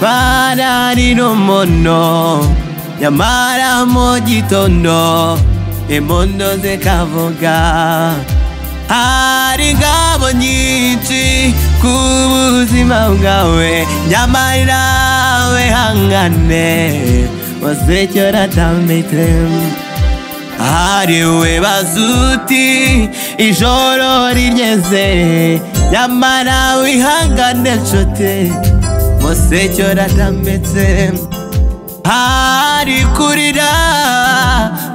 nyamara ari rumono nyamara mu gitondo impundu zikavuga hari ingabo nyinshi ku buzima bwawe nyamara nawe hangane wasecyo ratambitse hariwe bazuti ijoro rigeze nyamara wihangane nshuti musecyo ratambitse hari kurira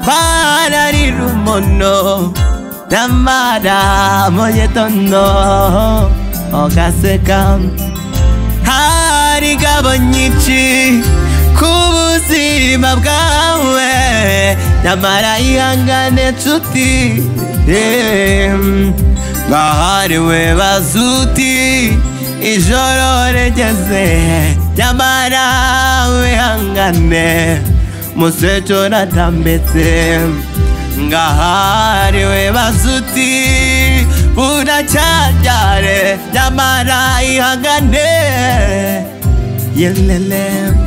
kwararira umono nyamara mu gitondo ugaseka hari ingabo nyinshi ku buzima bwawe nyamara ihangane nshuti em, ngahariwe bazuti ijoro regeze nyamara wihangane musecho natambetse ngahariwe bazuti buracyajyare nyamara ihangane yelelem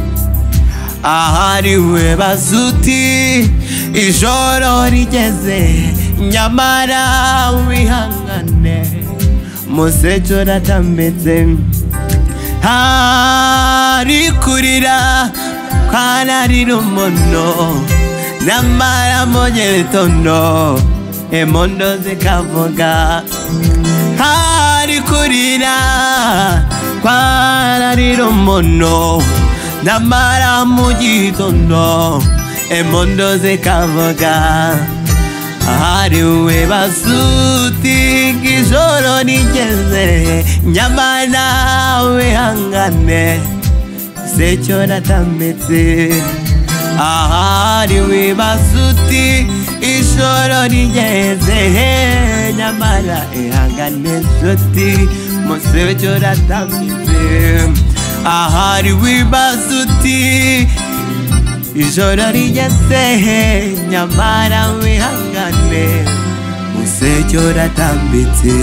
ahariwe bazuti ijoro rigeze nyamara wihangane musecho ratambitse hari kurira kwararira umono nyamara mu gitondo impundu zikavuga hari kurira kwararira umono nyamara mu gitondo impundu zikavuga hariwe basuti ijoro rigeze nyamara wihangane secyo natambitse ahariwe basuti ijoro rigeze nyamara ihangane nshuti musecyo natambitse ahari wibazuti ijoro rigeze nyamara wihangane musecyo ratambitse